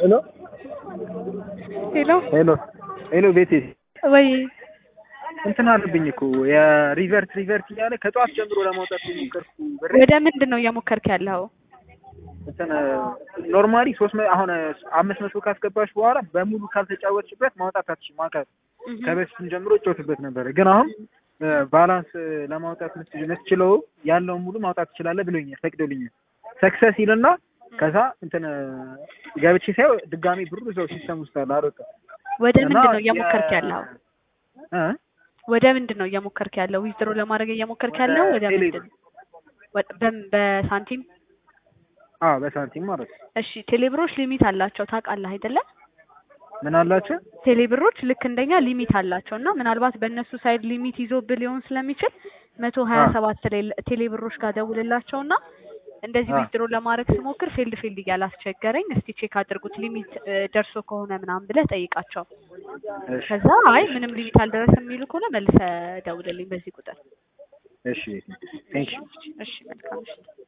ሄሎ ሄሎ ሄሎ ሄሎ ቤቴ ወይ እንትን አለብኝ እኮ የሪቨርት ሪቨርት እያለ ከጠዋት ጀምሮ ለማውጣት የሞከርኩ ብሬ ወደ ምንድን ነው እየሞከርክ ያለው? እንትን ኖርማሊ ሶስት መ- አሁን አምስት መቶ ካስገባሽ በኋላ በሙሉ ካልተጫወትሽበት ማውጣት አትችይም። ማውጣት ከበፊትም ጀምሮ እጫወትበት ነበረ፣ ግን አሁን ባላንስ ለማውጣት ምት- የምትችለው ያለውን ሙሉ ማውጣት ትችላለህ ብሎኛል፣ ፈቅዶልኛል። ሰክሰስ ይልና ከዛ እንትን ገብቼ ሳየው ድጋሚ ብሩ እዛው ሲስተም ውስጥ አለ አልወጣም። ወደ እና ምንድን ነው እየሞከርክ የ- ያለው? እ? ወደ ምንድን ነው እየሞከርክ ያለው? ዊዝድሮ ለማድረግ እየሞከርክ ወደ ያለው ወደ ቴሌ ምንድን ወደ- በም- በሳንቲም አዎ በሳንቲም ማለት ነው። እሺ ቴሌብሮች ሊሚት አላቸው ታውቃለህ አይደለ? ምን አላቸው? ቴሌብሮች ልክ እንደኛ ሊሚት አላቸው እና ምናልባት በእነሱ ሳይድ ሊሚት ይዞብህ ሊሆን ስለሚችል መቶ ሀያ ሰባት ቴሌብሮች ጋር ደውልላቸውና እንደዚህ አ። ዊዝድሮ ለማድረግ ስሞክር ፌልድ ፌልድ እያለ አስቸገረኝ፣ እስቲ ቼክ አድርጉት ሊሚት እ፣ ደርሶ ከሆነ ምናምን ብለህ ጠይቃቸው። እሺ ከዛ አይ ምንም ሊሚት አልደረሰም የሚሉ ከሆነ መልሰህ ደውልልኝ በዚህ ቁጥር። እሺ ቴንክ ዩ እሺ መልካም እሺ